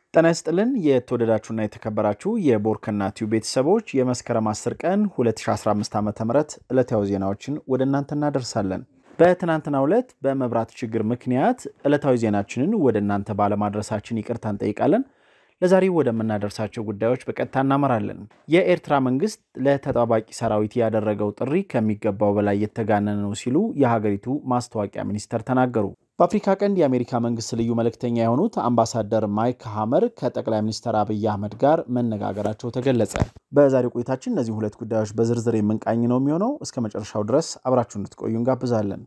ጤና ይስጥልን የተወደዳችሁና የተከበራችሁ የቦርከና ቲዩብ ቤተሰቦች የመስከረም 10 ቀን 2015 ዓ ም ዕለታዊ ዜናዎችን ወደ እናንተ እናደርሳለን። በትናንትናው ዕለት በመብራት ችግር ምክንያት ዕለታዊ ዜናችንን ወደ እናንተ ባለማድረሳችን ይቅርታ እንጠይቃለን። ለዛሬ ወደምናደርሳቸው ጉዳዮች በቀጥታ እናመራለን። የኤርትራ መንግስት ለተጠባባቂ ሰራዊት ያደረገው ጥሪ ከሚገባው በላይ የተጋነነ ነው ሲሉ የሀገሪቱ ማስታወቂያ ሚኒስተር ተናገሩ። በአፍሪካ ቀንድ የአሜሪካ መንግስት ልዩ መልእክተኛ የሆኑት አምባሳደር ማይክ ሀመር ከጠቅላይ ሚኒስትር አብይ አህመድ ጋር መነጋገራቸው ተገለጸ። በዛሬው ቆይታችን እነዚህ ሁለት ጉዳዮች በዝርዝር የምንቃኝ ነው የሚሆነው። እስከ መጨረሻው ድረስ አብራችሁ እንድትቆዩ እንጋብዛለን።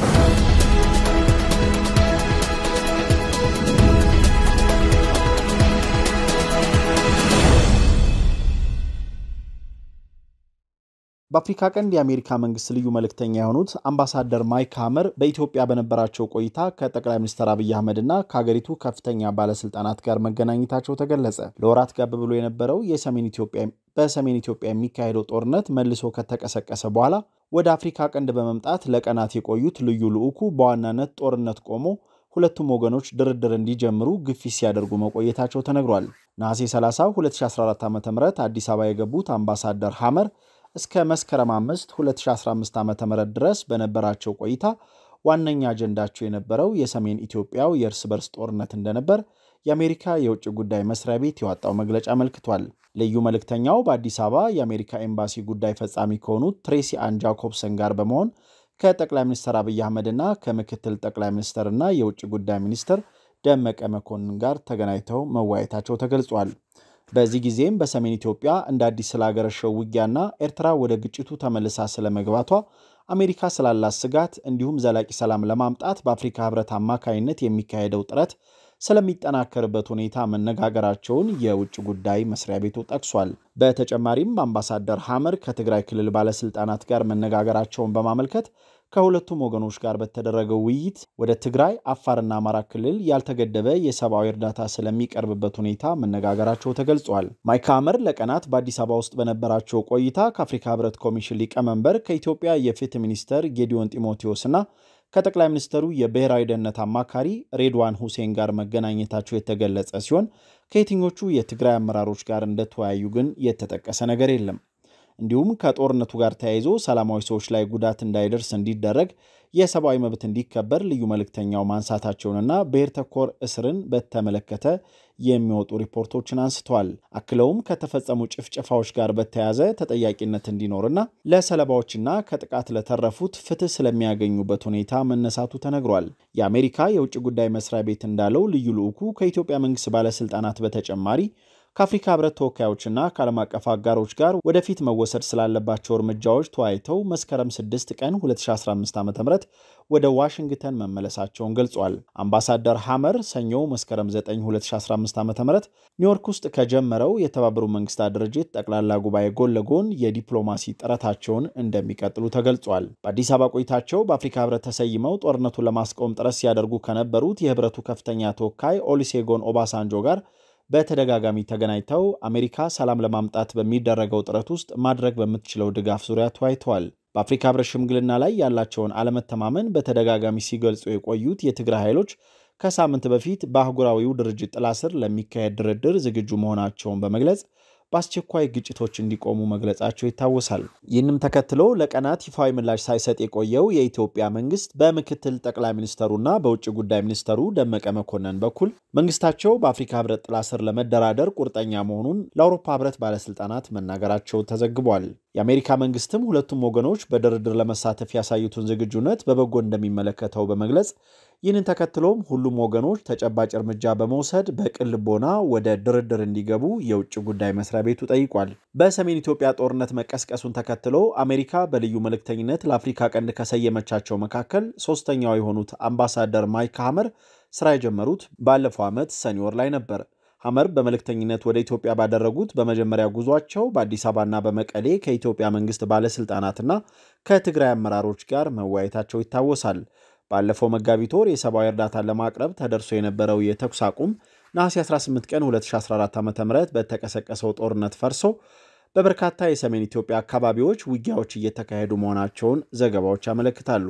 በአፍሪካ ቀንድ የአሜሪካ መንግስት ልዩ መልእክተኛ የሆኑት አምባሳደር ማይክ ሀመር በኢትዮጵያ በነበራቸው ቆይታ ከጠቅላይ ሚኒስትር አብይ አህመድና ከሀገሪቱ ከፍተኛ ባለስልጣናት ጋር መገናኘታቸው ተገለጸ። ለወራት ጋብ ብሎ የነበረው የሰሜን ኢትዮጵያ በሰሜን ኢትዮጵያ የሚካሄደው ጦርነት መልሶ ከተቀሰቀሰ በኋላ ወደ አፍሪካ ቀንድ በመምጣት ለቀናት የቆዩት ልዩ ልዑኩ በዋናነት ጦርነት ቆሞ ሁለቱም ወገኖች ድርድር እንዲጀምሩ ግፊት ሲያደርጉ መቆየታቸው ተነግሯል። ነሐሴ 30 2014 ዓ ም አዲስ አበባ የገቡት አምባሳደር ሀመር እስከ መስከረም 5 2015 ዓ ም ድረስ በነበራቸው ቆይታ ዋነኛ አጀንዳቸው የነበረው የሰሜን ኢትዮጵያው የእርስ በርስ ጦርነት እንደነበር የአሜሪካ የውጭ ጉዳይ መስሪያ ቤት ያወጣው መግለጫ አመልክቷል። ልዩ መልእክተኛው በአዲስ አበባ የአሜሪካ ኤምባሲ ጉዳይ ፈጻሚ ከሆኑት ትሬሲ አን ጃኮብሰን ጋር በመሆን ከጠቅላይ ሚኒስትር አብይ አህመድና ከምክትል ጠቅላይ ሚኒስትርና የውጭ ጉዳይ ሚኒስትር ደመቀ መኮንን ጋር ተገናኝተው መወያየታቸው ተገልጿል። በዚህ ጊዜም በሰሜን ኢትዮጵያ እንደ አዲስ ስላገረሸው ውጊያና ኤርትራ ወደ ግጭቱ ተመልሳ ስለመግባቷ አሜሪካ ስላላት ስጋት እንዲሁም ዘላቂ ሰላም ለማምጣት በአፍሪካ ሕብረት አማካይነት የሚካሄደው ጥረት ስለሚጠናከርበት ሁኔታ መነጋገራቸውን የውጭ ጉዳይ መስሪያ ቤቱ ጠቅሷል። በተጨማሪም አምባሳደር ሐመር ከትግራይ ክልል ባለስልጣናት ጋር መነጋገራቸውን በማመልከት ከሁለቱም ወገኖች ጋር በተደረገው ውይይት ወደ ትግራይ፣ አፋርና አማራ ክልል ያልተገደበ የሰብአዊ እርዳታ ስለሚቀርብበት ሁኔታ መነጋገራቸው ተገልጿል። ማይክ ሐመር ለቀናት በአዲስ አበባ ውስጥ በነበራቸው ቆይታ ከአፍሪካ ሕብረት ኮሚሽን ሊቀመንበር ከኢትዮጵያ የፍትህ ሚኒስተር ጌዲዮን ጢሞቴዎስና ከጠቅላይ ሚኒስትሩ የብሔራዊ ደህንነት አማካሪ ሬድዋን ሁሴን ጋር መገናኘታቸው የተገለጸ ሲሆን ከየትኞቹ የትግራይ አመራሮች ጋር እንደተወያዩ ግን የተጠቀሰ ነገር የለም። እንዲሁም ከጦርነቱ ጋር ተያይዞ ሰላማዊ ሰዎች ላይ ጉዳት እንዳይደርስ እንዲደረግ የሰብአዊ መብት እንዲከበር ልዩ መልእክተኛው ማንሳታቸውንና ብሔር ተኮር እስርን በተመለከተ የሚወጡ ሪፖርቶችን አንስተዋል። አክለውም ከተፈጸሙ ጭፍጨፋዎች ጋር በተያያዘ ተጠያቂነት እንዲኖርና ለሰለባዎችና ከጥቃት ለተረፉት ፍትህ ስለሚያገኙበት ሁኔታ መነሳቱ ተነግሯል። የአሜሪካ የውጭ ጉዳይ መስሪያ ቤት እንዳለው ልዩ ልዑኩ ከኢትዮጵያ መንግስት ባለስልጣናት በተጨማሪ ከአፍሪካ ህብረት ተወካዮችና ከዓለም አቀፍ አጋሮች ጋር ወደፊት መወሰድ ስላለባቸው እርምጃዎች ተወያይተው መስከረም 6 ቀን 2015 ዓ ም ወደ ዋሽንግተን መመለሳቸውን ገልጿል። አምባሳደር ሐመር ሰኞ መስከረም 9 2015 ዓ ም ኒውዮርክ ውስጥ ከጀመረው የተባበሩት መንግስታት ድርጅት ጠቅላላ ጉባኤ ጎን ለጎን የዲፕሎማሲ ጥረታቸውን እንደሚቀጥሉ ተገልጿል። በአዲስ አበባ ቆይታቸው በአፍሪካ ህብረት ተሰይመው ጦርነቱን ለማስቆም ጥረት ሲያደርጉ ከነበሩት የህብረቱ ከፍተኛ ተወካይ ኦሊሴጎን ኦባሳንጆ ጋር በተደጋጋሚ ተገናኝተው አሜሪካ ሰላም ለማምጣት በሚደረገው ጥረት ውስጥ ማድረግ በምትችለው ድጋፍ ዙሪያ ተወያይተዋል። በአፍሪካ ህብረት ሽምግልና ላይ ያላቸውን አለመተማመን በተደጋጋሚ ሲገልጹ የቆዩት የትግራይ ኃይሎች ከሳምንት በፊት በአህጉራዊው ድርጅት ጥላ ስር ለሚካሄድ ድርድር ዝግጁ መሆናቸውን በመግለጽ በአስቸኳይ ግጭቶች እንዲቆሙ መግለጻቸው ይታወሳል። ይህንም ተከትሎ ለቀናት ይፋዊ ምላሽ ሳይሰጥ የቆየው የኢትዮጵያ መንግስት በምክትል ጠቅላይ ሚኒስተሩና በውጭ ጉዳይ ሚኒስተሩ ደመቀ መኮንን በኩል መንግስታቸው በአፍሪካ ህብረት ጥላ ስር ለመደራደር ቁርጠኛ መሆኑን ለአውሮፓ ህብረት ባለስልጣናት መናገራቸው ተዘግቧል። የአሜሪካ መንግስትም ሁለቱም ወገኖች በድርድር ለመሳተፍ ያሳዩትን ዝግጁነት በበጎ እንደሚመለከተው በመግለጽ ይህንን ተከትሎም ሁሉም ወገኖች ተጨባጭ እርምጃ በመውሰድ በቅን ልቦና ወደ ድርድር እንዲገቡ የውጭ ጉዳይ መስሪያ ቤቱ ጠይቋል። በሰሜን ኢትዮጵያ ጦርነት መቀስቀሱን ተከትሎ አሜሪካ በልዩ መልእክተኝነት ለአፍሪካ ቀንድ ከሰየመቻቸው መካከል ሶስተኛው የሆኑት አምባሳደር ማይክ ሐመር ስራ የጀመሩት ባለፈው ዓመት ሰኔ ወር ላይ ነበር። ሐመር በመልእክተኝነት ወደ ኢትዮጵያ ባደረጉት በመጀመሪያ ጉዟቸው በአዲስ አበባና በመቀሌ ከኢትዮጵያ መንግስት ባለስልጣናትና ከትግራይ አመራሮች ጋር መወያየታቸው ይታወሳል። ባለፈው መጋቢት ወር የሰብአዊ እርዳታን ለማቅረብ ተደርሶ የነበረው የተኩስ አቁም ነሐሴ 18 ቀን 2014 ዓ ም በተቀሰቀሰው ጦርነት ፈርሶ በበርካታ የሰሜን ኢትዮጵያ አካባቢዎች ውጊያዎች እየተካሄዱ መሆናቸውን ዘገባዎች ያመለክታሉ።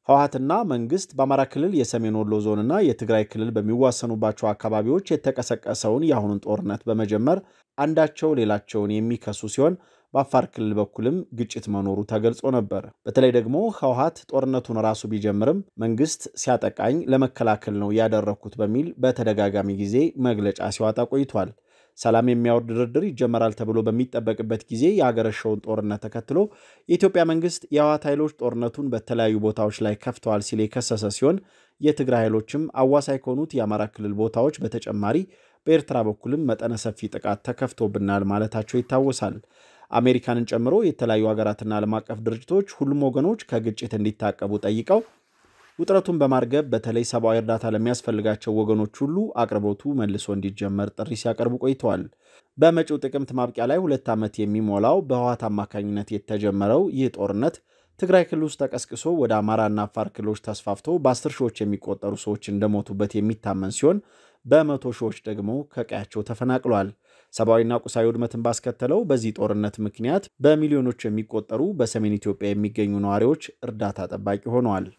ህወሓትና መንግስት በአማራ ክልል የሰሜን ወሎ ዞንና የትግራይ ክልል በሚዋሰኑባቸው አካባቢዎች የተቀሰቀሰውን የአሁኑን ጦርነት በመጀመር አንዳቸው ሌላቸውን የሚከሱ ሲሆን በአፋር ክልል በኩልም ግጭት መኖሩ ተገልጾ ነበር። በተለይ ደግሞ ህወሓት ጦርነቱን ራሱ ቢጀምርም መንግስት ሲያጠቃኝ ለመከላከል ነው ያደረግኩት በሚል በተደጋጋሚ ጊዜ መግለጫ ሲዋጣ ቆይቷል። ሰላም የሚያወርድ ድርድር ይጀመራል ተብሎ በሚጠበቅበት ጊዜ የአገረሸውን ጦርነት ተከትሎ የኢትዮጵያ መንግስት የህወሓት ኃይሎች ጦርነቱን በተለያዩ ቦታዎች ላይ ከፍተዋል ሲል የከሰሰ ሲሆን የትግራይ ኃይሎችም አዋሳኝ ከሆኑት የአማራ ክልል ቦታዎች በተጨማሪ በኤርትራ በኩልም መጠነ ሰፊ ጥቃት ተከፍቶብናል ማለታቸው ይታወሳል። አሜሪካንን ጨምሮ የተለያዩ ሀገራትና ዓለም አቀፍ ድርጅቶች ሁሉም ወገኖች ከግጭት እንዲታቀቡ ጠይቀው ውጥረቱን በማርገብ በተለይ ሰብአዊ እርዳታ ለሚያስፈልጋቸው ወገኖች ሁሉ አቅርቦቱ መልሶ እንዲጀመር ጥሪ ሲያቀርቡ ቆይተዋል። በመጪው ጥቅምት ማብቂያ ላይ ሁለት ዓመት የሚሞላው በህወሓት አማካኝነት የተጀመረው ይህ ጦርነት ትግራይ ክልል ውስጥ ተቀስቅሶ ወደ አማራና አፋር ክልሎች ተስፋፍቶ በአስር ሺዎች የሚቆጠሩ ሰዎች እንደሞቱበት የሚታመን ሲሆን በመቶ ሺዎች ደግሞ ከቀያቸው ተፈናቅሏል። ሰብአዊና ቁሳዊ ውድመትን ባስከተለው በዚህ ጦርነት ምክንያት በሚሊዮኖች የሚቆጠሩ በሰሜን ኢትዮጵያ የሚገኙ ነዋሪዎች እርዳታ ጠባቂ ሆነዋል።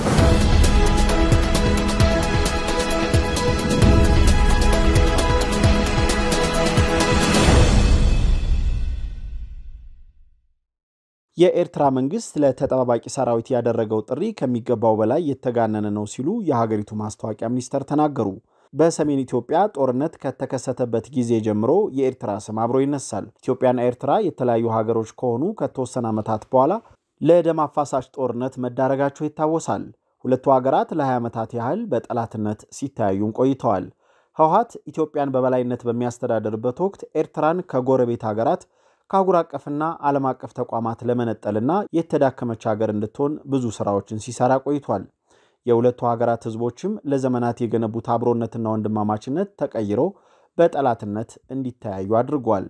የኤርትራ መንግስት ለተጠባባቂ ሰራዊት ያደረገው ጥሪ ከሚገባው በላይ የተጋነነ ነው ሲሉ የሀገሪቱ ማስታወቂያ ሚኒስተር ተናገሩ። በሰሜን ኢትዮጵያ ጦርነት ከተከሰተበት ጊዜ ጀምሮ የኤርትራ ስም አብሮ ይነሳል። ኢትዮጵያና ኤርትራ የተለያዩ ሀገሮች ከሆኑ ከተወሰነ ዓመታት በኋላ ለደም አፋሳሽ ጦርነት መዳረጋቸው ይታወሳል። ሁለቱ ሀገራት ለ20 ዓመታት ያህል በጠላትነት ሲተያዩም ቆይተዋል። ህወሓት ኢትዮጵያን በበላይነት በሚያስተዳድርበት ወቅት ኤርትራን ከጎረቤት ሀገራት ከአህጉር አቀፍና ዓለም አቀፍ ተቋማት ለመነጠልና የተዳከመች ሀገር እንድትሆን ብዙ ስራዎችን ሲሰራ ቆይቷል። የሁለቱ ሀገራት ህዝቦችም ለዘመናት የገነቡት አብሮነትና ወንድማማችነት ተቀይሮ በጠላትነት እንዲተያዩ አድርጓል።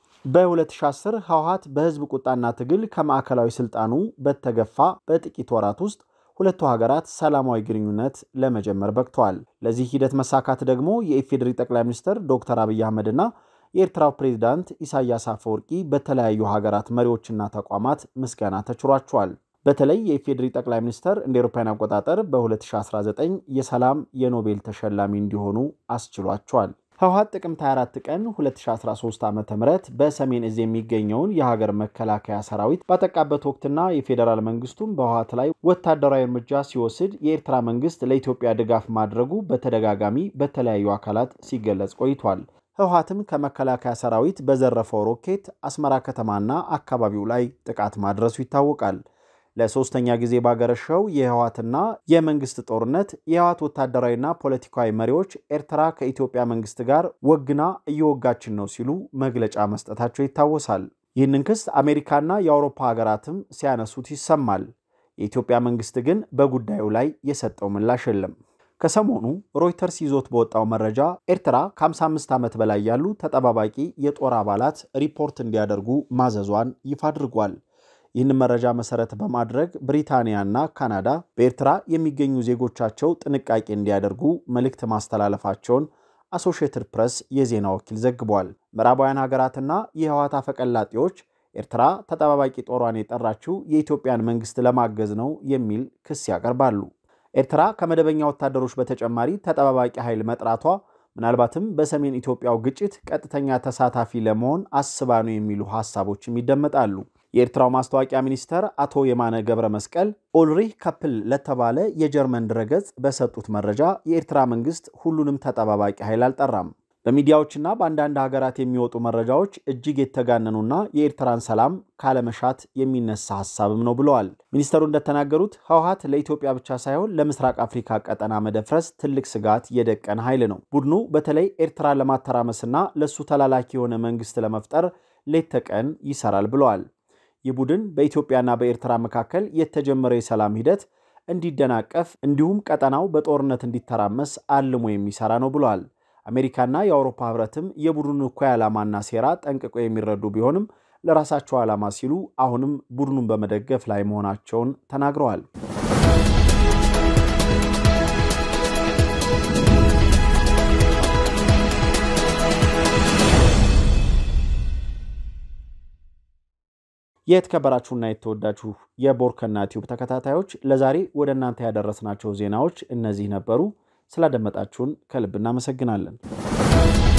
በ2010 ህወሓት በህዝብ ቁጣና ትግል ከማዕከላዊ ስልጣኑ በተገፋ በጥቂት ወራት ውስጥ ሁለቱ ሀገራት ሰላማዊ ግንኙነት ለመጀመር በቅተዋል። ለዚህ ሂደት መሳካት ደግሞ የኢፌዴሪ ጠቅላይ ሚኒስትር ዶክተር አብይ አህመድና የኤርትራው ፕሬዝዳንት ኢሳያስ አፈወርቂ በተለያዩ ሀገራት መሪዎችና ተቋማት ምስጋና ተችሯቸዋል። በተለይ የኢፌዴሪ ጠቅላይ ሚኒስትር እንደ ኤሮፓውያን አቆጣጠር በ2019 የሰላም የኖቤል ተሸላሚ እንዲሆኑ አስችሏቸዋል። ህወሓት ጥቅምት 24 ቀን 2013 ዓ ም በሰሜን እዝ የሚገኘውን የሀገር መከላከያ ሰራዊት ባጠቃበት ወቅትና የፌዴራል መንግስቱም በህወሓት ላይ ወታደራዊ እርምጃ ሲወስድ የኤርትራ መንግስት ለኢትዮጵያ ድጋፍ ማድረጉ በተደጋጋሚ በተለያዩ አካላት ሲገለጽ ቆይቷል። ህወሓትም ከመከላከያ ሰራዊት በዘረፈው ሮኬት አስመራ ከተማና አካባቢው ላይ ጥቃት ማድረሱ ይታወቃል። ለሶስተኛ ጊዜ ባገረሸው የህወሓትና የመንግስት ጦርነት የህወሓት ወታደራዊና ፖለቲካዊ መሪዎች ኤርትራ ከኢትዮጵያ መንግስት ጋር ወግና እየወጋችን ነው ሲሉ መግለጫ መስጠታቸው ይታወሳል። ይህንን ክስ አሜሪካና የአውሮፓ ሀገራትም ሲያነሱት ይሰማል። የኢትዮጵያ መንግስት ግን በጉዳዩ ላይ የሰጠው ምላሽ የለም። ከሰሞኑ ሮይተርስ ይዞት በወጣው መረጃ ኤርትራ ከ55 ዓመት በላይ ያሉ ተጠባባቂ የጦር አባላት ሪፖርት እንዲያደርጉ ማዘዟን ይፋ አድርጓል። ይህን መረጃ መሰረት በማድረግ ብሪታንያና ካናዳ በኤርትራ የሚገኙ ዜጎቻቸው ጥንቃቄ እንዲያደርጉ መልእክት ማስተላለፋቸውን አሶሺየትድ ፕሬስ የዜና ወኪል ዘግቧል። ምዕራባውያን ሀገራትና የህወሓት አፈቀላጤዎች ኤርትራ ተጠባባቂ ጦሯን የጠራችው የኢትዮጵያን መንግስት ለማገዝ ነው የሚል ክስ ያቀርባሉ። ኤርትራ ከመደበኛ ወታደሮች በተጨማሪ ተጠባባቂ ኃይል መጥራቷ ምናልባትም በሰሜን ኢትዮጵያው ግጭት ቀጥተኛ ተሳታፊ ለመሆን አስባ ነው የሚሉ ሀሳቦችም ይደመጣሉ። የኤርትራው ማስታወቂያ ሚኒስተር አቶ የማነ ገብረ መስቀል ኦልሪህ ከፕል ለተባለ የጀርመን ድረገጽ በሰጡት መረጃ የኤርትራ መንግስት ሁሉንም ተጠባባቂ ኃይል አልጠራም። በሚዲያዎችና በአንዳንድ ሀገራት የሚወጡ መረጃዎች እጅግ የተጋነኑና የኤርትራን ሰላም ካለመሻት የሚነሳ ሀሳብም ነው ብለዋል። ሚኒስተሩ እንደተናገሩት ህወሓት ለኢትዮጵያ ብቻ ሳይሆን ለምስራቅ አፍሪካ ቀጠና መደፍረስ ትልቅ ስጋት የደቀነ ኃይል ነው። ቡድኑ በተለይ ኤርትራን ለማተራመስና ለእሱ ተላላኪ የሆነ መንግስት ለመፍጠር ሌት ተቀን ይሰራል ብለዋል። ይህ ቡድን በኢትዮጵያና በኤርትራ መካከል የተጀመረው የሰላም ሂደት እንዲደናቀፍ እንዲሁም ቀጠናው በጦርነት እንዲተራመስ አልሞ የሚሰራ ነው ብለዋል። አሜሪካና የአውሮፓ ህብረትም የቡድኑን እኩይ ዓላማና ሴራ ጠንቅቀው የሚረዱ ቢሆንም ለራሳቸው ዓላማ ሲሉ አሁንም ቡድኑን በመደገፍ ላይ መሆናቸውን ተናግረዋል። የተከበራችሁና የተወዳችሁ የቦርከና ቲዩብ ተከታታዮች ለዛሬ ወደ እናንተ ያደረስናቸው ዜናዎች እነዚህ ነበሩ። ስላደመጣችሁን ከልብ እናመሰግናለን።